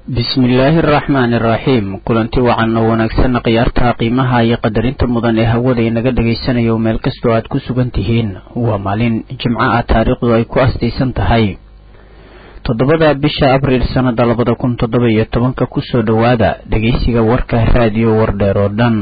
bismillaahi araxmaani araxiim kulanti wacan oo wanaagsan khiyaarta qiimaha iyo qadarinta mudan ee hawada inaga dhagaysanayo meel kastoo aad ku sugan tihiin waa maalin jimco ah taariikhdu ay ku astaysan tahay toddobada bisha abriil sannada labada kun toddoba iyo tobanka kusoo dhowaada dhegeysiga warka raadiyo wardheer oo dhan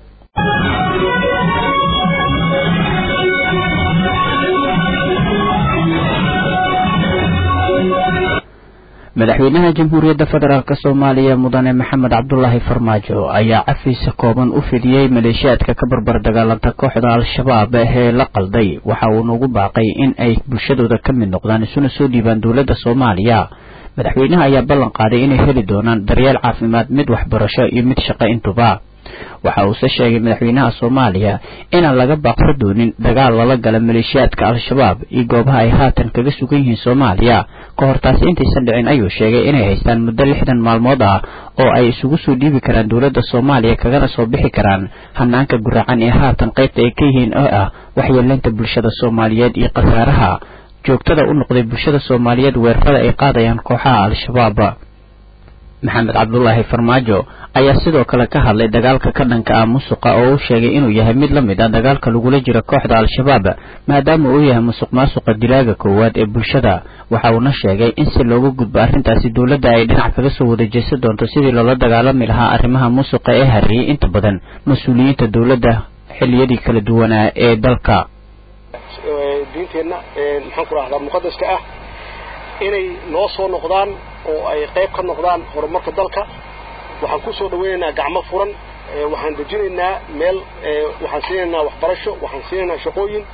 madaxweynaha jamhuuriyadda federaalk soomaaliya mudane maxamed cabdulaahi farmaajo ayaa cafiisa kooban u fidiyey maleeshiyaadka ka barbar dagaalanta kooxda al-shabaab ee la qalday waxa uu nagu baaqay in ay bulshadooda ka mid noqdaan isuna soo dhiibaan dowladda soomaaliya madaxweynaha ayaa ballan qaaday inay heli doonaan daryeel caafimaad mid waxbarasho iyo mid shaqo intuba waxa uuse sheegay madaxweynaha soomaaliya inaan laga baaqsa doonin dagaal lala gala maleeshiyaadka al-shabaab iyo goobaha ay haatan kaga sugan yihiin soomaaliya ka hor taasi intaysan dhicin ayuu sheegay inay haystaan muddo lixdan maalmood ah oo ay isugu soo dhiibi karaan dowladda soomaaliya kagana soo bixi karaan hanaanka guracan ee haatan qaybta ay ka yihiin oo ah waxyeeleynta bulshada soomaaliyeed iyo khasaaraha joogtada u noqday bulshada soomaaliyeed weerarada ay qaadayaan kooxaha al-shabaab maxamed cabdulaahi farmaajo ayaa sidoo kale ka hadlay dagaalka ka dhanka ah musuqa oo u sheegay inuu yahay mid la mid ah dagaalka lagula jiro kooxda al-shabaab maadaama uu yahay musuq maasuqa dilaaga koowaad ee bulshada waxa uuna sheegay in si looga gudbo arrintaasi dowladda ay dhinac kaga soo wada jeesan doonto sidii loola dagaalami lahaa arrimaha musuqa ee hariyey inta badan mas-uuliyiinta dowladda xilliyadii kala duwanaa ee dalka diinteenna maxaan ku rahdaa muqadaska ah inay noo soo noqdaan oo ay qayb ka noqdaan horumarka dalka waxaan ku soo dhawaynaynaa gacmo furan waxaan dejinaynaa meel waxaan siinaynaa waxbarasho waxaan siinaynaa shaqooyin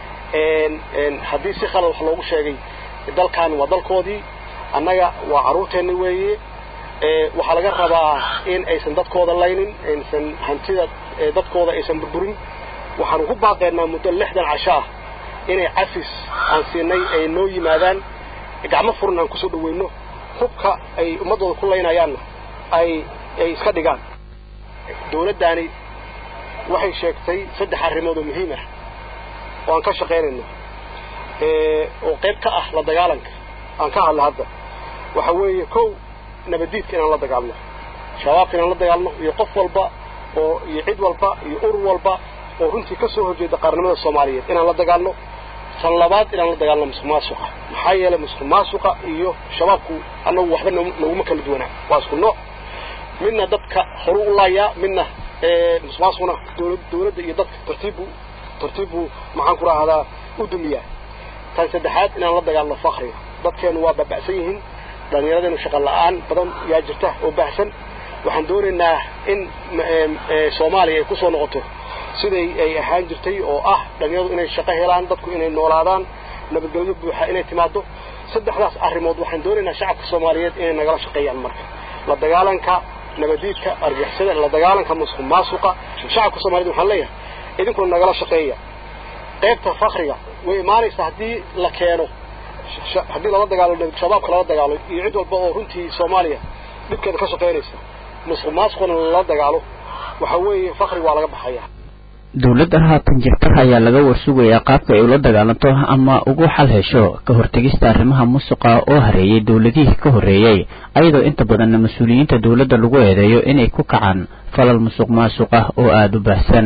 haddii si khalad wax loogu sheegay dalkan waa dalkoodii annaga waa carruurteenna weeye waxaa laga rabaa in aysan dadkooda laynin aysan hantida dadkooda aysan burburin waxaan ku baaqaynaa muddo lixdan casho ah inay cafis aan siinay ay noo yimaadaan gacmo furan aan kusoo dhawayno hubka ay ummaddooda ku laynayaanna ay ay iska dhigaan dawladdaani waxay sheegtay saddex arrimood oo muhiim ah oo aan ka shaqaynayno oo qayb ka ah la dagaalanka aan ka hadla hadda waxa weeye kow nabaddiidka inaan la dagaalno shabaabka inaan la dagaalno iyo qof walba oo iyo cid walba iyo urur walba oo runtii ka soo horjeeda qaarnimada soomaaliyeed inaan la dagaalno tan labaad inaan la dagaalno musuq maasuqa maxaa yeelay musuq maasuqa iyo shabaabku annagu waxba naguma kala duwanaa waa isku nooc midna dadka horu u laayaa midna musuq maasuqna dawladda iyo dadka tartiibbu tartiibbu maxaan ku rahdaa u dumiyaa tan saddexaad inaan la dagaalno fakriga dadkeenu waa baaba'san yihiin dhallinyaradeenu shaqa la'aan badan yaa jirta oo baahsan waxaan doonaynaa in soomaaliya ay ku soo noqoto siday ay ahaan jirtay oo ah dhalinyaradu inay shaqo helaan dadku inay noolaadaan nabadgelyo buuxa inay timaado saddexdaas arrimood waxaan doonaynaa shacabka soomaaliyeed inay nagala shaqeeyaan marka la dagaalanka nabadiidka argixisada la dagaalanka musuq maasuqa shacabka soomaaliyed waxaan leeyahay idinkuna nagala shaqeeya qaybta fakriga way imaanaysaa haddii la keeno haddii lala dagaalo shabaabka lala dagaalo iyo cid walba oo runtii soomaaliya dhibkeeda ka shaqaynaysa musuq maasuqna lala dagaalo waxa weeye fakri waa laga baxaya dowladda haatan jirta ayaa laga warsugayaa qaabka ay ula dagaalanto ama ugu xal hesho ka hortegista arrimaha musuqa oo hareeyey dowladihii ka horreeyey ayadoo inta badanna mas-uuliyiinta dowladda lagu eedeeyo inay ku kacaan falal musuq maasuq ah oo aada u baahsan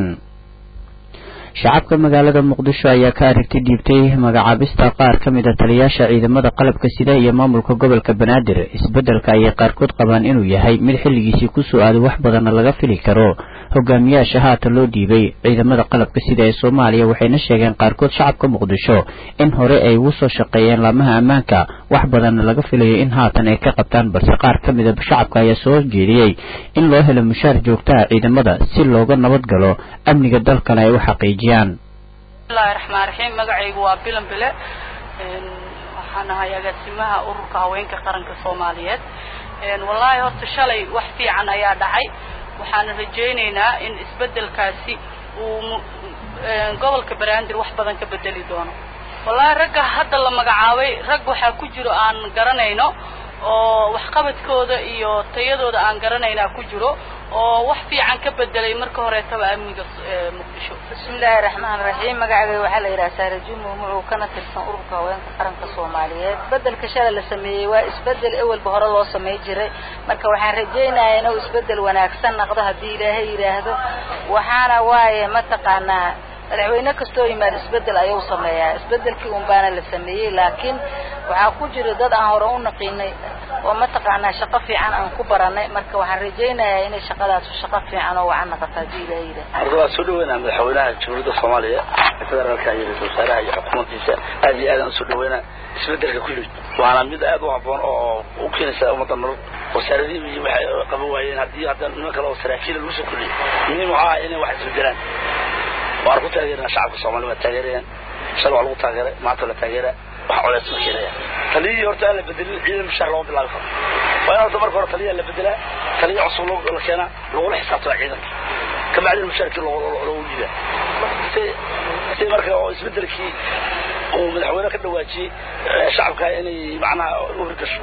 shacabka magaalada muqdisho ayaa ka aragti dhiibtay magacaabista qaar ka mid a taliyaasha ciidamada qalabka sida iyo maamulka gobolka banaadir isbeddelka ayay qaarkood qabaan inuu yahay mid xilligiisii kusoo aaday wax badanna laga fili karo hogaamiyaasha haatan loo dhiibay ciidamada qalabka sida ee soomaaliya waxayna sheegeen qaarkood shacabka muqdisho in hore ay ugu soo shaqeeyeen laamaha ammaanka wax badanna laga filayo in haatan ay ka qabtaan balse qaar ka mid a shacabka ayaa soo jeediyey in loo helo mushaar joogtaha ciidamada si looga nabad galo amniga dalkana ay u xaqiijiyaan bismillahi raxmaan raxiim magacaygu waa bilan bile waxaan ahay agaasimaha ururka haweenka qaranka soomaaliyeed wallaahi horta shalay wax fiican ayaa dhacay waxaana rajaynaynaa in isbeddelkaasi uu gobolka banaadir wax badan ka bedeli doono wallaahi ragga hadda la magacaabay rag waxaa ku jiro aan garanayno oo waxqabadkooda iyo tayadooda aan garanaynaa ku jiro oo wax fiican ka bedelay marka horeetaba amniga muqdisho bismillaahi raxmaan raxiim magacayga waxaa la yidhaha saare jumo muxuu kana tirsan ururka haweenka qaranka soomaaliyeed bedelka shala la sameeyey waa isbedel ewelba hore loo samey jiray marka waxaan rajaynayaa inuu isbedel wanaagsan noqdo haddii ilaahay yidhaahdo waxaana waaye mataqaanaa madaxweyne kastoo yimaad isbedel ayuu sameeyaa isbedelkii un baana la sameeyey laakiin waxaa ku jira dad aan hore u naqiinay oo mataqaanaa shaqo fiican aan ku baranay marka waxaan rajaynayaa inay shaqadaas shaqo fiican oo wacan noqoto haddii ilaahay yidhaahdo horta waa soo dhaweynaa madaxweynaha jamhuuriyadda soomaaliya federaalka iyo ra-iisul wasaaraha iyo xukuumaddiisa aad iyo aadaan usoo dhaweynaa isbedelka kulli waana mid aad u habboon oo u keenaysa ummadda nolol wasaaradihii waxay qaban waayeen haddii hadda niman kale oo saraakiila lagu soo kuliyey muhiim waxaa ah inay wax isbedelaan waan ku taageerana shacabka soomaaliya waa taageerayaan shal waa lagu taageeray maanta la taageera wax coleys ma keenaya taliyihii horta aan la bedelin ciidan mushaar looma bilaabi karo waa in horta marka hore taliyaa la bedelaa taliya cusub la keenaa lagula xisaabtama ciidanka kabacdina mushaarkii loogu dhiibaa si si marka oo isbedelkii uu madaxweyne ka dhawaajiyey shacabka inay macnaha u hirgasho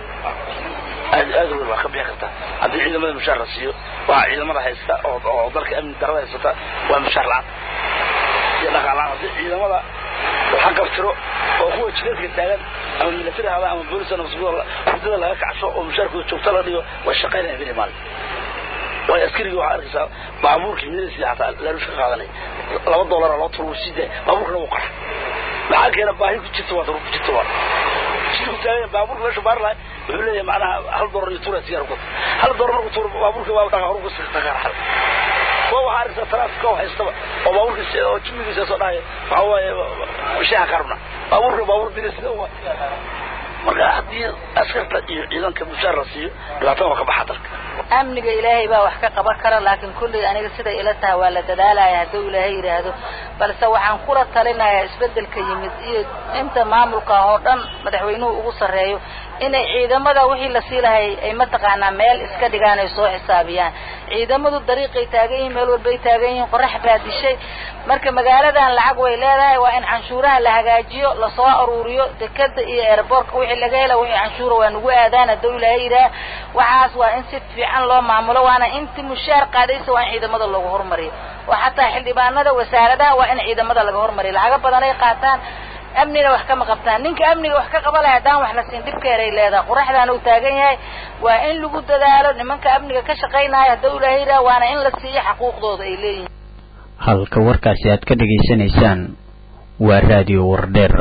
aad aad weyn waa ka bixi kartaa haddii ciidamada mushaar la siiyo waa ciidamada haysta oo oo dalka amni darada haysata waa mushaar la-aan iyo dhaqaal la-aan haddii ciidamada waxa qabtiro oo kuwa jireedka taagan ama milatari hada ama boolis ama masbuuda hurdada laga kacsho oo mushaarkooda joogta la dhigo way shaqaynaya bini maalin waayo askarigii waxaa arkaysaa baabuurkii midasiisa xataa laalush ka qaadanay laba doolara loo turo sii daaya baabuurkana wuu qaxa maxaa keena baahi ku jirta waa ku jirta waa jidku taagan baabuurka meesha baar lahay wuxuu leeyahay macnaha hal doolar iyo tuura sigaar ku hal doolar markuu tuuro baabuurka waa dhaqa horu ku saqaar kuwa waxaa arkaysaa taraafika oo haystaba oo baabuurkiisa oo jimigiisa soo dhahaya waxa waaye shaha karabna baabuurka baabuur dirisida waa marka haddii askarta iyo ciidanka mushaar la siiyo dhibaatada waa ka baxa dalka amniga ilaahay baa wax ka qaban kara laakiin kulley aniga siday ila tahay waa la dadaalaya hadduu ilaahay yidhaahdo balse waxaan kula talinayaa isbedelka yimid iyo inta maamulka oo dhan madaxweynuhu ugu sarreeyo inay ciidamada wixii la sii lahay ay mataqaanaa meel iska dhigaan ay soo xisaabiyaan ciidamadu dariiqay taagan yihiin meel walbay taagan yihiin qorax baa dishay marka magaaladan lacag way leedahay waa in canshuuraha la hagaajiyo lasoo aruuriyo dekeda iyo airboortka wixii laga hela wixii canshuura waa nagu aadaan hadduu ilaahay yidhaah waxaas waa in si fiican loo maamulo waana inti mushaar qaadaysa waa in ciidamada loogu hormariyo oo xataa xildhibaanada wasaaradaha waa in ciidamada laga hormariyo lacago badan ay qaataan amnina wax kama qabtaan ninka amniga wax ka qaba lahay haddaan wax la siin dhibkeeday leedahay qoraxdaan uu taagan yahay waa in lagu dadaalo nimanka amniga ka shaqaynaya hadduu ilaahay yidhaah waana in la siiyo xaquuqdooda ay leeyihiin halka warkaasi aad ka dhegaysanaysaan waa raadiyo wardheer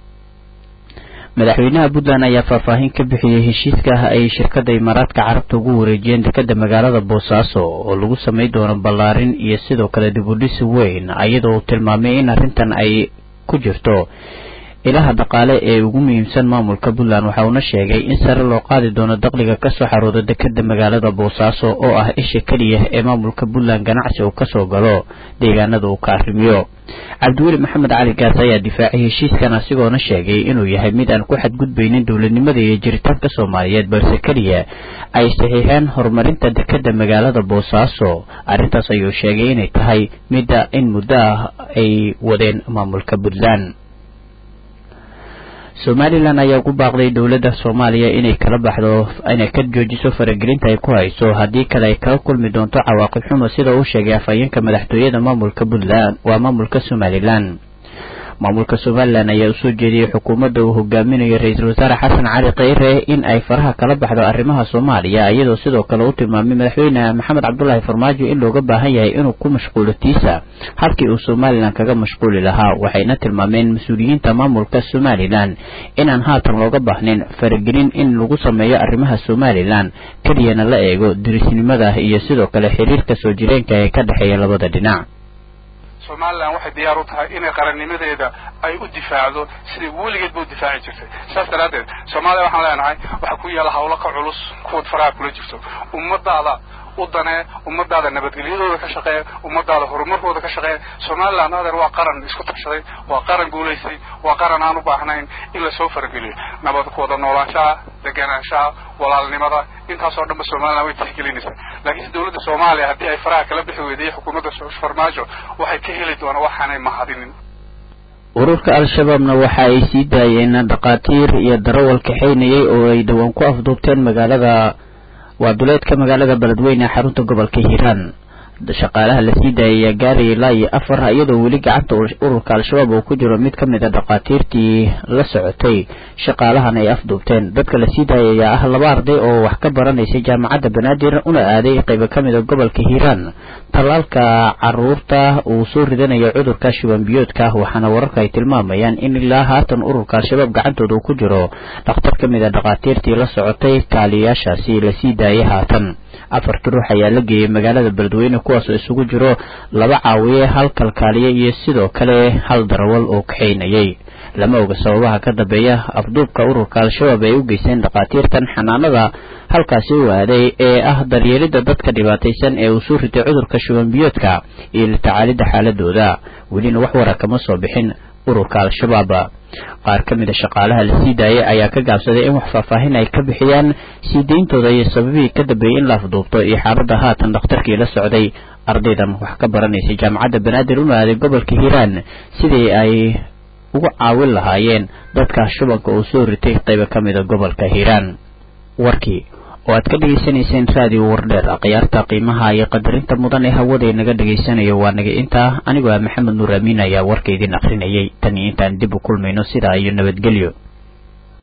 madaxweynaha puntland ayaa faahfaahin ka bixiyey heshiiska ah ay shirkadda imaaraadka carabta ugu wareejiyeen dekeda magaalada boosaaso oo lagu samay doono ballaarin iyo sidoo kale dibudhisi weyn iyadoo uu tilmaamay in arrintan ay ku jirto ilaha dhaqaale ee ugu muhiimsan maamulka puntland waxa uuna sheegay in sare loo qaadi doono dakhliga kasoo xarooda dekeda magaalada boosaaso oo ah isha keliya ee maamulka puntland ganacsi uu kasoo galo deegaanada uu ka arrimiyo cabdiweli maxamed cali gaas ayaa difaacay heshiiskan asigoona sheegay inuu yahay mid aan ku xadgudbaynin dowladnimada iyo jiritaanka soomaaliyeed balse keliya ay saxiixeen horumarinta dekeda magaalada boosaaso arrintaas ayuu sheegay inay tahay midda in muddo ah ay wadeen maamulka puntland somalilan ayaa ugu baaqday dowladda soomaaliya inay kala baxdo inay ka joojiso faragelinta ay ku hayso haddii kale ay kala kulmi doonto cawaaqib xumo sida uu sheegay afhayeenka madaxtooyada maamulka puntland waa maamulka somalilan maamulka somalilan ayaa usoo jeediyey xukuumadda uu hogaaminayo ra-iisul wasaare xasan cali kheyre in ay faraha kala baxdo arrimaha soomaaliya iyadoo sidoo kale u tilmaamay madaxweyne maxamed cabdulaahi farmaajo in looga baahan yahay inuu ku mashquulo tiisa halkii uu somalilan kaga mashquuli lahaa waxayna tilmaameen mas-uuliyiinta maamulka somalilan inaan haatan looga baahnin faragelin in lagu sameeyo arrimaha somalilan keliyana la eego dirisnimada iyo sidoo kale xiriirka soo jireenka ee ka dhexeeya labada dhinac somalilan waxay diyaar u tahay inay qarannimadeeda ay u difaacdo sidai weligeedba u difaaci jirtay saas daraaddeed soomaaliya waxaan leenahay waxaa ku yaalla hawlo ka culus kuwad faraha kula jirto ummadaada u danee ummadaada nabadgelyadooda ka shaqeeya ummadaada horumarkooda ka shaqeeya somalilan adeer waa qaran isku tashaday waa qaran guulaystay waa qaran aan u baahnayn in lasoo farageliyo nabad ku wada noolaanshaha deganaanshaha walaalnimada intaasoo dhanba somalilan way tixgelinaysaa laakiinse dawladda soomaaliya haddii ay faraha kala bixi weyday xukuumadda farmaajo waxay ka heli doonaan waxaanay mahadinin ururka al-shabaabna waxa ay sii daayeen dhakhaatiir iyo darawal kaxaynayay oo ay dhowaan ku afduubteen magaalada waa duleedka magaalada beledweyne ee xarunta gobolka hiiraan shaqaalaha la sii daayay ayaa gaaraya ilaa iyo afar iyadoo weli gacanta ururka al-shabaab uu ku jiro mid ka mid a dhakhaatiirtii la socotay shaqaalahan ay afduubteen dadka la sii daayay ayaa ah laba arday oo wax ka baranaysay jaamacadda banaadir una aaday qaybo ka mid a gobolka hiiraan tallaalka caruurta uu soo ridanayo cudurka shuban biyoodka waxaana wararka ay tilmaamayaan in ilaa haatan ururka al-shabaab gacantooda uu ku jiro dhakhtar ka mid a dhakhaatiirtii la socotay kaaliyaashaasi la sii daayay haatan afarta ruux ayaa la geeyey magaalada beledweyne kuwaasoo isugu jiro laba caawiye hal kalkaaliye iyo sidoo kale hal darawal oo kaxaynayay lama oga sababaha ka dambeeya afduubka ururka al-shabaab ay u geysteen dhakhaatiirtan xanaanada halkaasi u aaday ee ah daryeelidda dadka dhibaataysan ee uu soo ritay cudurka shuban biyoodka iyo la tacaalidda xaaladooda welina wax wara kama soo bixin ururka al-shabaab qaar ka mid a shaqaalaha la sii daayay ayaa ka gaabsaday in wax faahfaahin ay ka bixiyaan sii deyntooda iyo sababihii ka dambeeyey in la afduubto iyo xaaladda haatan dhakhtarkii la socday ardaydan wax ka baranaysay jaamacadda banaadir una aaday gobolka hiiraan sidii ay ugu caawin lahaayeen dadka shubanka uu soo ritay qaybo ka mid a gobolka hiiraan warkii oo aad ka dhegaysanayseen raadiyo wardheer khiyaarta qiimaha iyo qadarinta mudan ee hawada naga dhegaysanayo waa naga intaa anigoo ah maxamed nuur amiin ayaa warka idin akrinayay tan iyo intaan dib u kulmayno sidaa iyo nabadgelyo